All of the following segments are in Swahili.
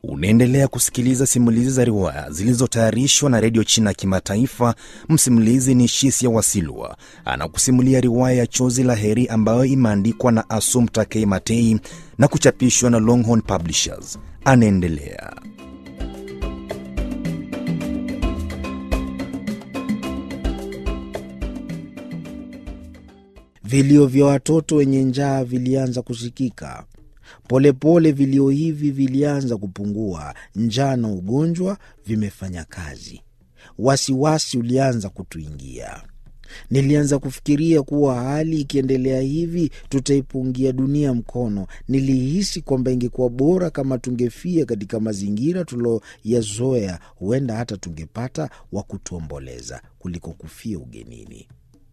Unaendelea kusikiliza simulizi za riwaya zilizotayarishwa na redio China ya Kimataifa. Msimulizi ni Shisia Wasilwa, anakusimulia riwaya ya Chozi la Heri ambayo imeandikwa na Assumpta K. Matei na kuchapishwa na Longhorn Publishers. Anaendelea. Vilio vya watoto wenye njaa vilianza kusikika. Polepole vilio hivi vilianza kupungua. Njaa na ugonjwa vimefanya kazi. Wasiwasi ulianza kutuingia. Nilianza kufikiria kuwa hali ikiendelea hivi tutaipungia dunia mkono. Nilihisi kwamba ingekuwa bora kama tungefia katika mazingira tuloyazoea, huenda hata tungepata wa kutuomboleza kuliko kufia ugenini.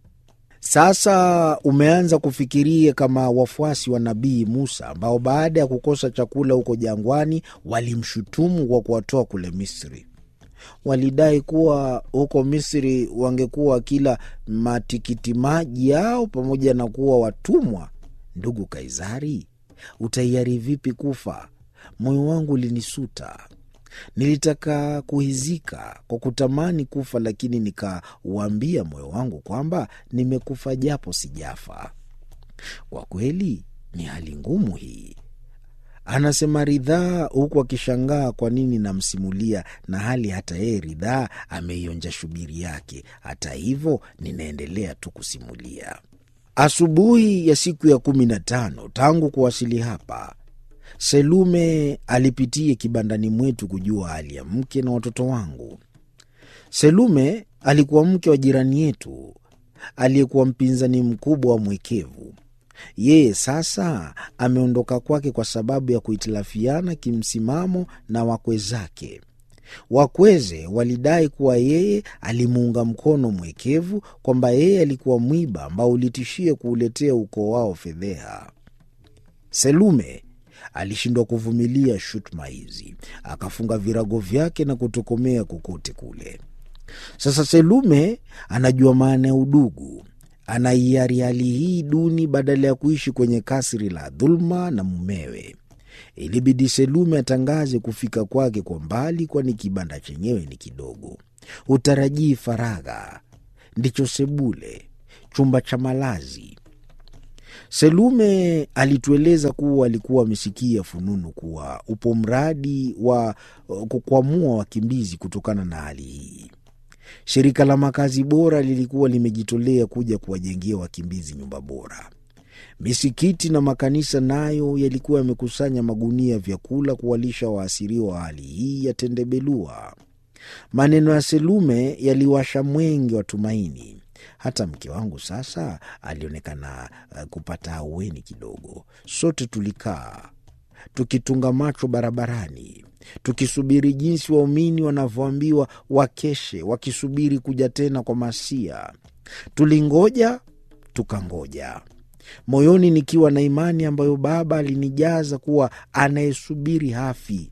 Sasa umeanza kufikiria kama wafuasi wa Nabii Musa ambao baada ya kukosa chakula huko jangwani walimshutumu kwa kuwatoa kule Misri. Walidai kuwa huko Misri wangekuwa kila matikiti maji yao pamoja na kuwa watumwa. Ndugu Kaisari, utaiari vipi kufa? Moyo wangu ulinisuta. Nilitaka kuhizika kwa kutamani kufa, lakini nikauambia moyo wangu kwamba nimekufa japo sijafa. Kwa kweli ni hali ngumu hii, anasema Ridhaa huku akishangaa kwa nini namsimulia, na hali hata yeye Ridhaa ameionja shubiri yake. Hata hivyo ninaendelea tu kusimulia. Asubuhi ya siku ya kumi na tano tangu kuwasili hapa Selume alipitia kibandani mwetu kujua hali ya mke na watoto wangu. Selume alikuwa mke wa jirani yetu aliyekuwa mpinzani mkubwa wa mwekevu. Yeye sasa ameondoka kwake kwa sababu ya kuhitilafiana kimsimamo na wakwe zake. Wakweze walidai kuwa yeye alimuunga mkono mwekevu, kwamba yeye alikuwa mwiba ambao ulitishia kuuletea ukoo wao fedheha. Selume alishindwa kuvumilia shutuma hizi, akafunga virago vyake na kutokomea kokote kule. Sasa Selume anajua maana ya udugu, anaiari hali hii duni badala ya kuishi kwenye kasri la dhuluma na mumewe. Ilibidi Selume atangaze kufika kwake kwa mbali, kwani kibanda chenyewe ni kidogo. Utarajii faragha, ndicho sebule, chumba cha malazi. Selume alitueleza kuwa alikuwa amesikia fununu kuwa upo mradi wa kukwamua wakimbizi kutokana na hali hii. Shirika la makazi bora lilikuwa limejitolea kuja kuwajengea wakimbizi nyumba bora. Misikiti na makanisa nayo yalikuwa yamekusanya magunia ya vyakula kuwalisha waasiriwa wa hali hii ya tendebelua. Maneno ya Selume yaliwasha mwenge wa tumaini. Hata mke wangu sasa alionekana kupata ahueni kidogo. Sote tulikaa tukitunga macho barabarani, tukisubiri jinsi waumini wanavyoambiwa wakeshe, wakisubiri kuja tena kwa Masia. Tulingoja tukangoja, moyoni nikiwa na imani ambayo Baba alinijaza kuwa anayesubiri hafi.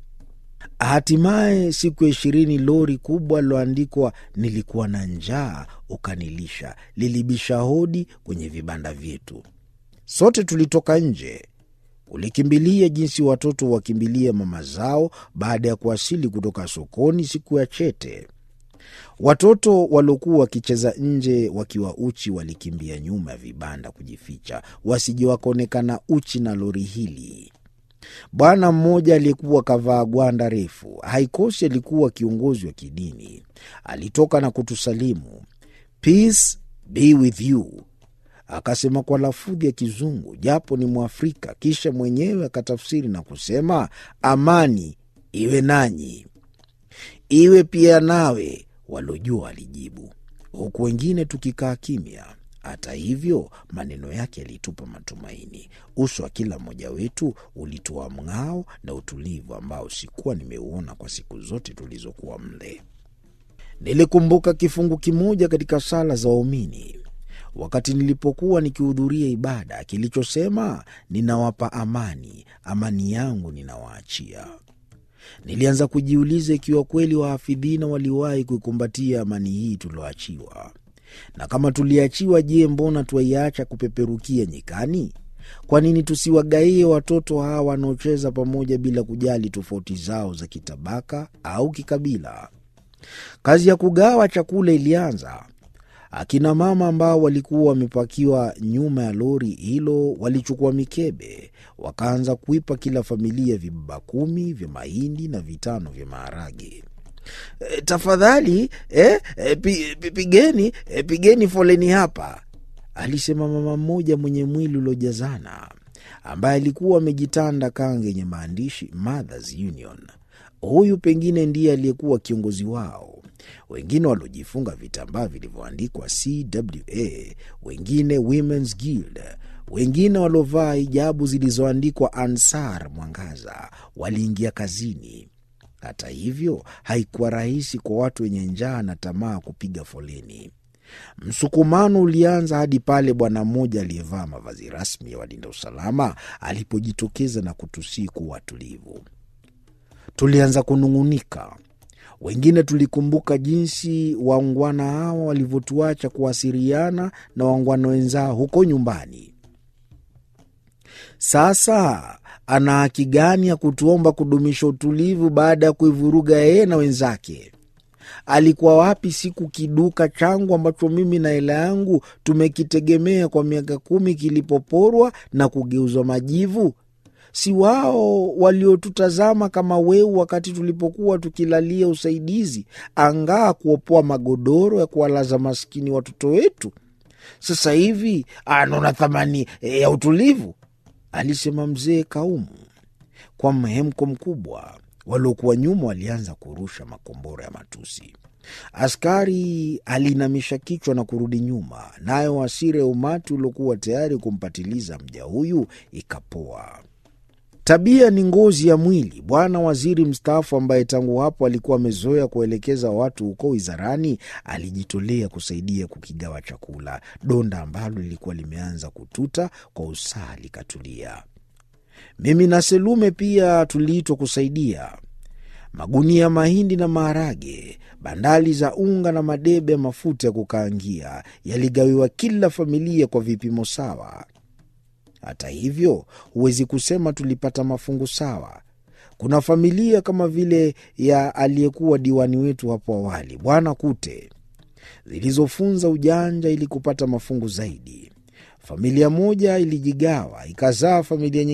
Hatimaye siku ya ishirini, lori kubwa liloandikwa nilikuwa na njaa ukanilisha lilibisha hodi kwenye vibanda vyetu. Sote tulitoka nje kulikimbilia jinsi watoto wakimbilia mama zao baada ya kuwasili kutoka sokoni siku ya chete. Watoto waliokuwa wakicheza nje wakiwa uchi walikimbia nyuma ya vibanda kujificha, wasije wakaonekana uchi na lori hili. Bwana mmoja aliyekuwa kavaa gwanda refu, haikosi alikuwa kiongozi wa kidini, alitoka na kutusalimu, Peace be with you, akasema kwa lafudhi ya Kizungu japo ni Mwafrika. Kisha mwenyewe akatafsiri na kusema, amani iwe nanyi, iwe pia nawe. Waliojua walijibu, huku wengine tukikaa kimya. Hata hivyo maneno yake yalitupa matumaini. Uso wa kila mmoja wetu ulitoa mng'ao na utulivu ambao sikuwa nimeuona kwa siku zote tulizokuwa mle. Nilikumbuka kifungu kimoja katika sala za waumini wakati nilipokuwa nikihudhuria ibada kilichosema, ninawapa amani, amani yangu ninawaachia. Nilianza kujiuliza ikiwa kweli wahafidhina waliwahi kuikumbatia amani hii tulioachiwa na kama tuliachiwa, je, mbona twaiacha kupeperukia nyikani? Kwa nini tusiwagaie watoto hawa wanaocheza pamoja bila kujali tofauti zao za kitabaka au kikabila? Kazi ya kugawa chakula ilianza. Akina mama ambao walikuwa wamepakiwa nyuma ya lori hilo walichukua mikebe, wakaanza kuipa kila familia vibaba kumi vya mahindi na vitano vya maharage. E, tafadhali eh, e, pi, pi, pigeni e, pigeni foleni hapa, alisema mama mmoja mwenye mwili uliojazana ambaye alikuwa amejitanda kanga yenye maandishi Mothers Union. Huyu pengine ndiye aliyekuwa kiongozi wao. Wengine waliojifunga vitambaa vilivyoandikwa CWA, wengine Women's Guild, wengine waliovaa hijabu zilizoandikwa Ansar Mwangaza waliingia kazini. Hata hivyo, haikuwa rahisi kwa watu wenye njaa na tamaa kupiga foleni. Msukumano ulianza hadi pale bwana mmoja aliyevaa mavazi rasmi ya walinda usalama alipojitokeza na kutusii kuwa watulivu. Tulianza kunung'unika. Wengine tulikumbuka jinsi waungwana hawa walivyotuacha kuwasiliana na waungwana wenzao huko nyumbani. Sasa ana haki gani ya kutuomba kudumisha utulivu baada ya kuivuruga yeye na wenzake? Alikuwa wapi siku kiduka changu ambacho mimi na hela yangu tumekitegemea kwa miaka kumi kilipoporwa na kugeuzwa majivu? Si wao waliotutazama kama weu wakati tulipokuwa tukilalia usaidizi, angaa kuopoa magodoro ya kuwalaza maskini watoto wetu? Sasa hivi anaona thamani ya utulivu, alisema mzee Kaumu kwa mhemko mkubwa. Waliokuwa nyuma walianza kurusha makombora ya matusi. Askari aliinamisha kichwa na kurudi nyuma, nayo hasira ya umati uliokuwa tayari kumpatiliza mja huyu ikapoa. Tabia ni ngozi ya mwili. Bwana waziri mstaafu, ambaye tangu hapo alikuwa amezoea kuelekeza watu huko wizarani, alijitolea kusaidia kukigawa chakula. Donda ambalo lilikuwa limeanza kututa kwa usaha likatulia. Mimi na Selume pia tuliitwa kusaidia. Magunia ya mahindi na maharage, bandali za unga na madebe ya mafuta ya kukaangia yaligawiwa kila familia kwa vipimo sawa. Hata hivyo, huwezi kusema tulipata mafungu sawa. Kuna familia kama vile ya aliyekuwa diwani wetu hapo awali, Bwana Kute, zilizofunza ujanja ili kupata mafungu zaidi. Familia moja ilijigawa ikazaa familia nyingine